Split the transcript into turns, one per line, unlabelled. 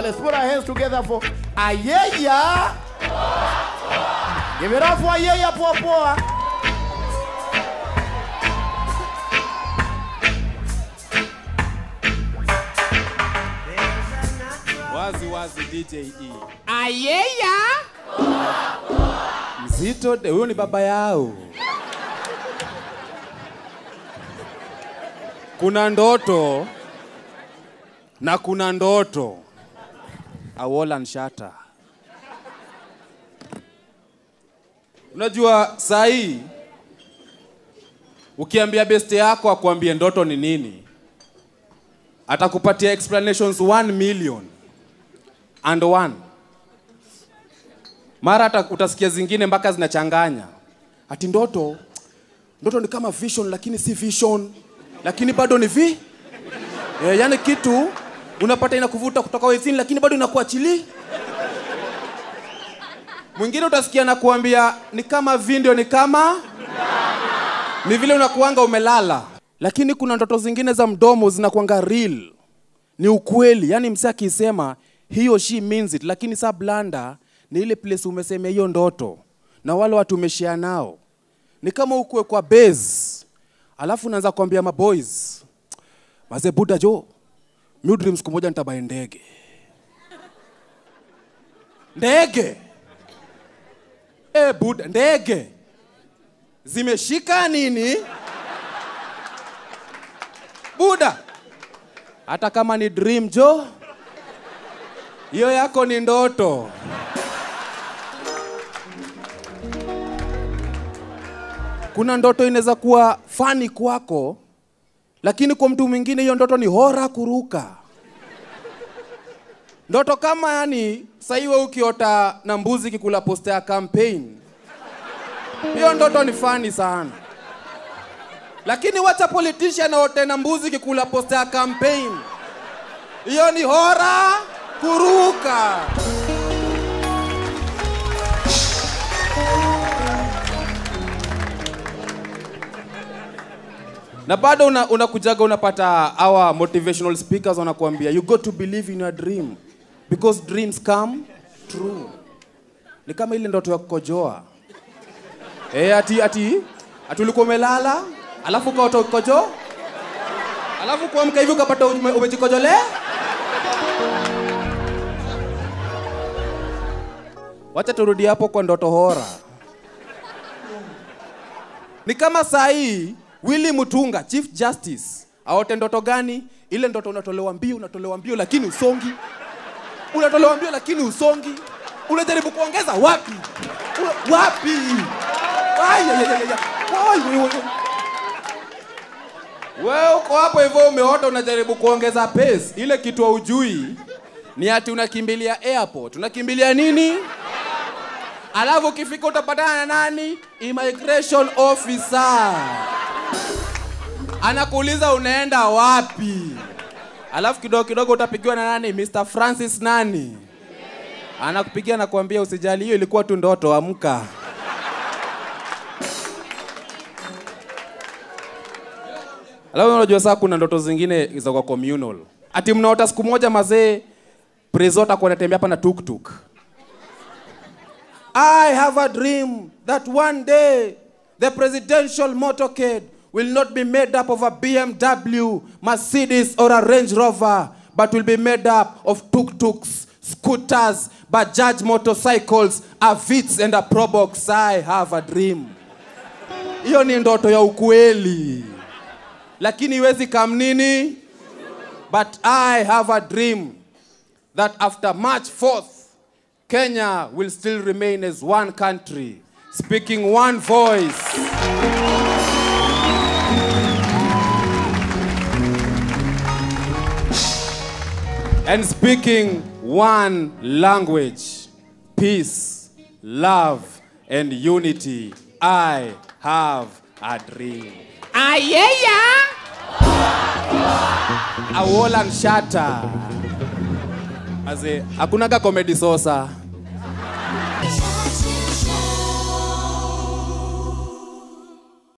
Let's put our hands together for Ayeya. Give it up for Ayeya Poa Poa.
wazi wazi DJ E.
Ayeya.
Mzito, de- huyo ni baba yao. Kuna ndoto na kuna ndoto. Awola Nshata. Unajua saa hii ukiambia beste yako akuambie ndoto ni nini, atakupatia explanations 1 million and one mara hata utasikia zingine mpaka zinachanganya ati ndoto ndoto ni kama vision lakini si vision lakini bado ni vi e, yani kitu unapata inakuvuta kutoka wezini lakini bado inakuachili mwingine utasikia na kuambia ni kama video ni kama ni vile unakuanga umelala lakini kuna ndoto zingine za mdomo zinakuanga real ni ukweli yani mse akisema he or she means it lakini saa blanda ni ile place umesemea hiyo ndoto na wale watu umeshare nao ni kama ukue kwa base alafu unaanza kuambia maboys maze buda jo mi dream siku moja nitabae ndege ndege e buda ndege zimeshika nini buda hata kama ni dream jo hiyo yako ni ndoto kuna ndoto inaweza kuwa fani kwako lakini kwa mtu mwingine hiyo ndoto ni hora kuruka ndoto kama yani saiwe ukiota na mbuzi kikula posta ya campaign hiyo ndoto ni fani sana lakini wacha politician aote na mbuzi kikula posta ya campaign hiyo ni hora kuruka na bado una- unakujaga unapata our motivational speakers wanakuambia you got to believe in your dream because dreams come true ni kama ile ndoto ya kukojoa e, ati ati ati ulikuwa umelala alafu ukaota ukojo alafu kuamka hivi ukapata ume- umejikojole wacha turudi hapo kwa ndoto hora ni kama saa hii Willy Mutunga, Chief Justice, aote ndoto gani? Ile ndoto unatolewa mbio, unatolewa mbio lakini usongi, unatolewa mbio lakini usongi, unajaribu kuongeza wapi? Una, wapi? Ai, ai, ai, ai, ai. Ai, ai, ai. Wewe uko hapo hivyo umeota unajaribu kuongeza pace. Ile kitu haujui ni ati unakimbilia airport. Unakimbilia nini? Alafu ukifika utapatana na nani? Immigration officer. Anakuuliza unaenda wapi? Alafu kidogo kidogo utapigiwa na nani? Mr. Francis nani? Anakupigia na kuambia usijali, hiyo ilikuwa tu ndoto, amka. Alafu unajua saa kuna ndoto zingine za kwa communal. Ati mnaota siku moja mazee prezo atakuwa anatembea hapa na tuktuk. I have a dream that one day the presidential motorcade will not be made up of a BMW, Mercedes, or a Range Rover, but will be made up of tuk-tuks, scooters, Bajaj motorcycles, a Vitz and a Probox. I have a dream. Hiyo ni ndoto ya ukweli, lakini iwezi kam nini? But I have a dream that after March 4th, Kenya will still remain as one country, speaking one voice. And speaking one language, peace, love, and unity. I have a dream.
Ayeya.
Awola Nshata. Aze, hakunaga comedy sosa.